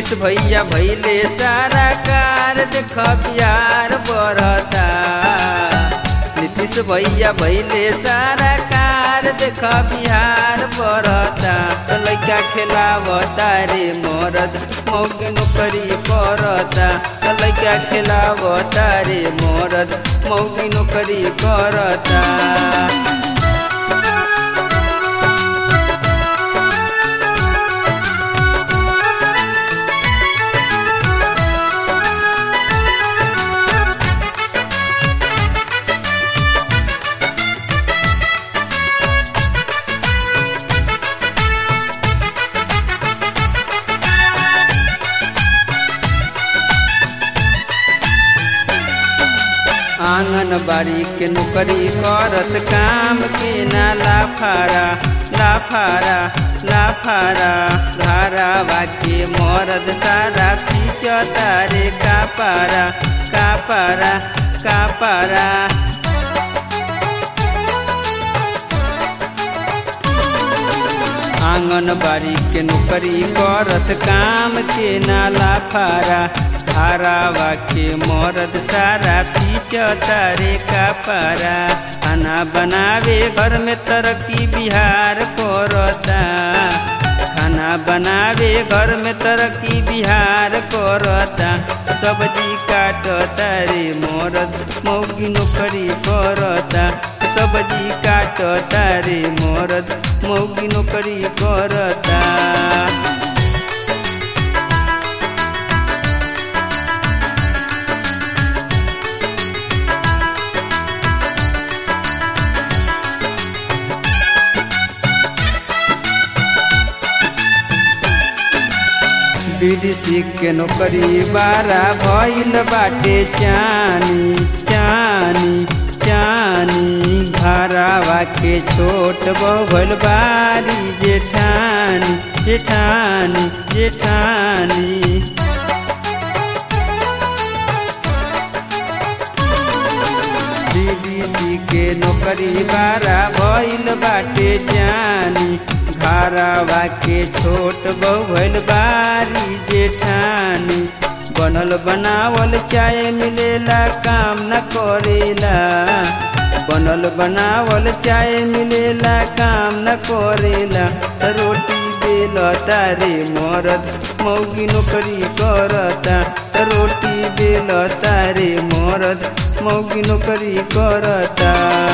नीतीश भैया भैले सारा कार देख बिहार बढ़ता नीतीश भैया भैले सारा कार देख बिहार बढ़ता तो लैका खेलावता रे मरद मौगी नौकरी करता तो लैका खेलावता रे मरद मौगी नौकरी करता आंगनबाड़ी के नौकरी करत काम के ना लाफारा लाफारा लाफारा धारावा के मरद सारा पीच तारे का पारा का पारा का पारा आंगनबाड़ी के नौकरी करत काम के नाला फारा धारावा के मरद सारा पीच तारे का पारा खाना बनावे घर में तरक्की बिहार करता खाना बनावे घर में तरक्की बिहार करता सब्जी काटता रे मरद मौगी नौकरी करता सब्जी काटता रे मरद मौगी नौकरी करता बीडीसी के नौकरी बारा भइल बाटे चानी चानी चानी घरावा के छोट बहुल बारी जेठानी जेठानी जेठानी बीडीसी के नौकरी बारा भइल बाटे जानी घरावा के छोट बहुल बारी जेठानी बनल बनावल चाय मिलेला काम न करेला बनल बनावल चाय मिलेला काम न करेला रोटी बेलता रे मरद मौगी नौकरी करता रोटी बेलता रे मरद मौगी नौकरी करता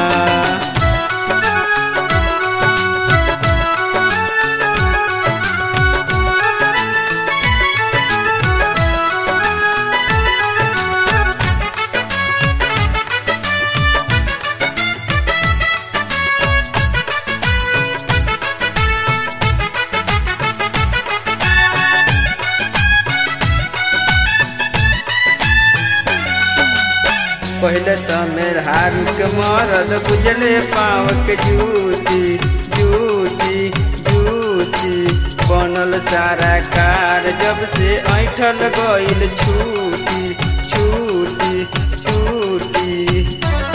पहले तो मेर हारू के मरद बुझले पाव के जूती जूती जूती बनल सारा कार जब से ऐठल गईल छूटी छूटी छूटी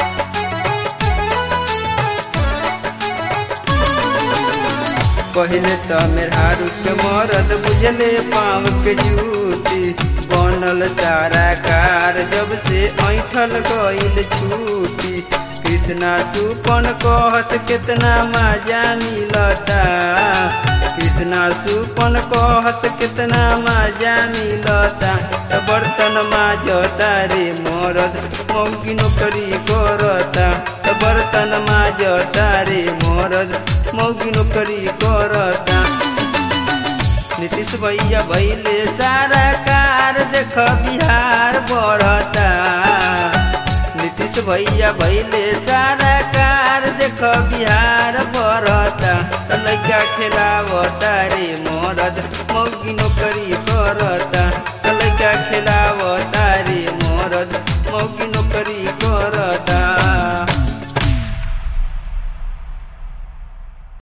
पहले तो मेर हारू के मरद बुझले पाव के जूती बनल सारा कार जब से ऐठल गईल छूटी कृष्णा सुपन कहत कितना मजा मिलता कृष्णा सुपन कहत कितना मजा मिलता त बर्तन माजता रे मरद मौगी नौकरी करता त बर्तन माजता रे मरद मौगी नौकरी करता नीतीश भैया भैले सारा कार देख बिहार बढ़ता नीतीश भैया भैले सारा कार देख बिहार बढ़ता लैका खेलावता रे मरद मौगी नौकरी करता लैका खेलावता रे मरद मौगी नौकरी